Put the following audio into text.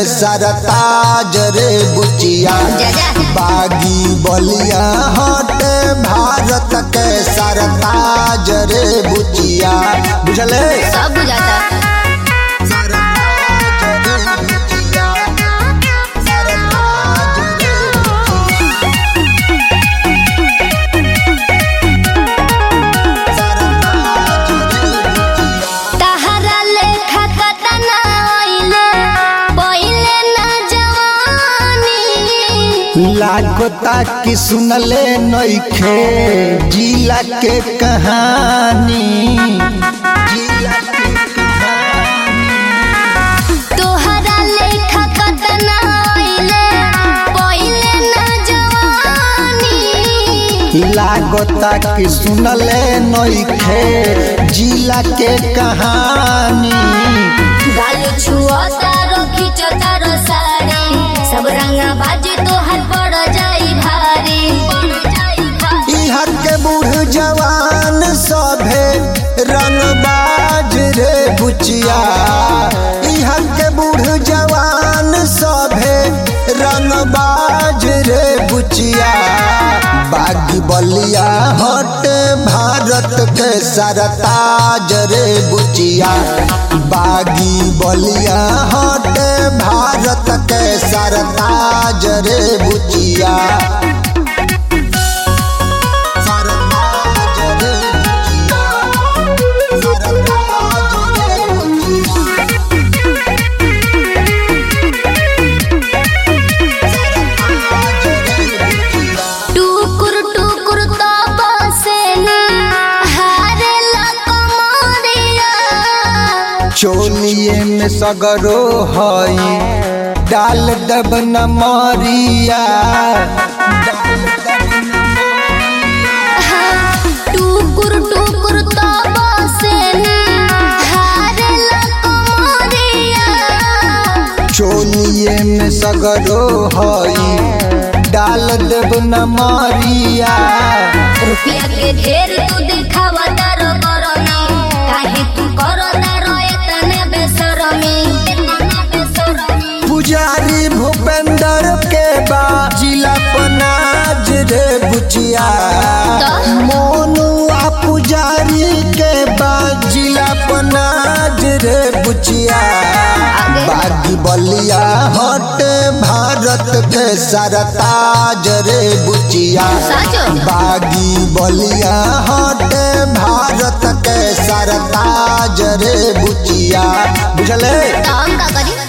सरताज रे बुचिया जा जा बागी बलिया हट भारत के सरताज रे बुचिया बुझले सब बुझाता सरताज रे बुचिया, सरताज रे बुचिया। सरताज रे बुचिया। तहरा लेखा कतना आइले पहिले ना जवानी लागता कि सुनले नइखे जिला के कहानी जिला के कहानी तोहरा लेखा कतना आइले पहिले ना जवानी लागता कि सुनले नइखे जिला के कहानी गाल छुअता रो खिंचता रो साड़ी सब रंगा बाजी तोहर पड़ जाई भारी पड़ जाई भारी इहर के बूढ़ जवान सभे रंगबाज रे बुचिया इहर के बूढ़ जवान सभे रंगबाज रे बुचिया बागी बलिया हट भारत के सरताज रे बुचिया बागी बलिया हट भारत के सरताज रे बुचिया सरताज रे बुचिया, सरताज रे बुचिया, सरताज रे बुचिया। टुकुर टुकुर तो बसेनी हारे लकमरिया चोलिए में सगरो हई डाल दब न मरिया टुकुर टुकुर तो बसेनी हारे लकमरिया चोलिए में सगरो हई डाल दब न मरिया रुपया के ढेर तू दिखावा तारो करनी काहे तू करो तारो एतने बेसरमी एतने बेसरमी पुजारी भूपेंद्र के बा जिला पनाज रे बुचिया तो? मोनुआ पुजारी के बा जिला पनाज रे बुचिया आगे? बागी बलिया हट भारत के सरताज रे बुचिया साचो बागी बलिया हट भारत के सरताज रे बुचिया बुझले तो हम का करी